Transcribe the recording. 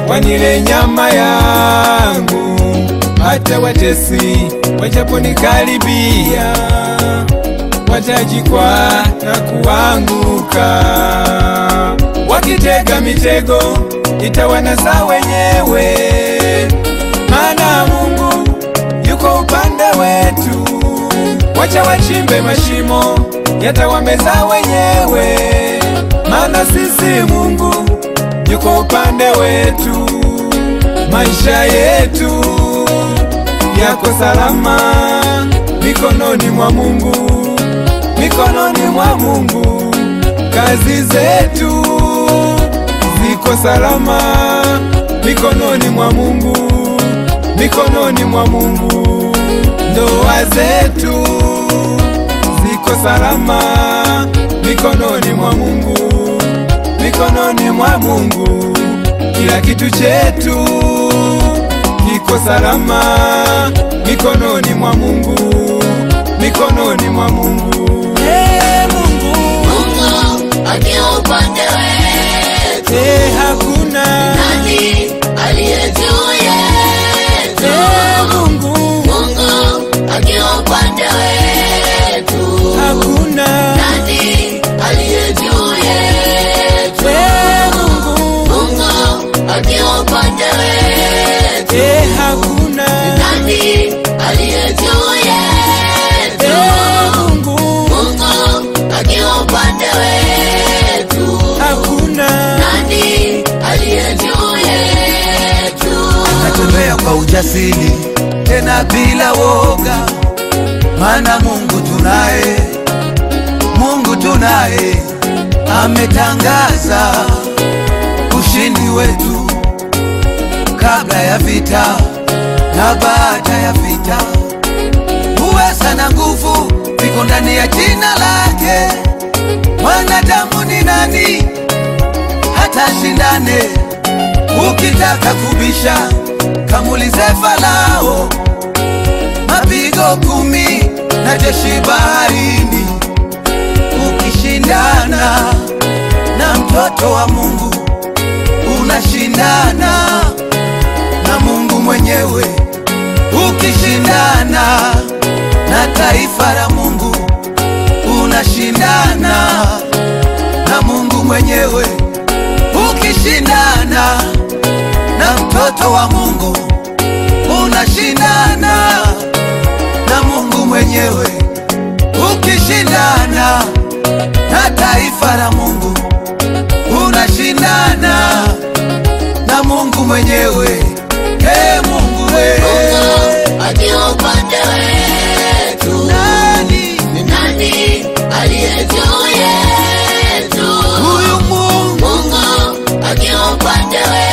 wanile nyama yangu, hata watesi wajaponikaribia watajikwa na kuanguka. Wakitega mitego itawanasa wenyewe, maana Mungu yuko upande wetu. Wacha wachimbe mashimo yatawameza wenyewe, maana sisi Mungu yuko upande wetu. Maisha yetu yako salama mikononi mwa Mungu, mikononi mwa Mungu. Kazi zetu ziko salama mikononi mwa Mungu, mikononi mwa Mungu. Ndoa zetu ziko salama mikononi mwa Mungu, mikononi mwa Mungu. Kila kitu chetu kiko salama mikononi mwa Mungu, mikononi mwa Mungu. Hey, Mungu, Mungu akiwa upande wetu, hey, hakuna nani aliye juu yetu? hey, Mungu, Mungu akiwa upande wetu, hakuna nani aliye juu yetu? hey, Mungu, Mungu akiwa upande wetu, hey, hakuna nani aliye juu yetu? hey, Mungu, Mungu akiwa upande wetu, hakuna nani aliye juu yetu? natembea kwa ujasiri tena bila woga, maana Mungu tunaye, Mungu tunaye, ametangaza ushindi wetu kabla ya vita na baada ya vita. Uweza na nguvu viko ndani ya jina lake. Mwanadamu ni nani hata shindane? Ukitaka kubisha kamulize Farao, mapigo kumi na jeshi baharini. Ukishindana na mtoto wa Mungu, unashindana na Mungu mwenyewe. Ukishindana na taifa la Mungu, unashindana na Mungu mwenyewe. Ukishindana na mtoto wa Mungu, unashindana na Mungu mwenyewe. Ukishindana na taifa la Mungu, unashindana na Mungu mwenyewe. Ee Mungu we, Mungu akiwa upande wetu, nani ni nani aliye juu yetu? huyu Mungu? Mungu akiwa upande wetu,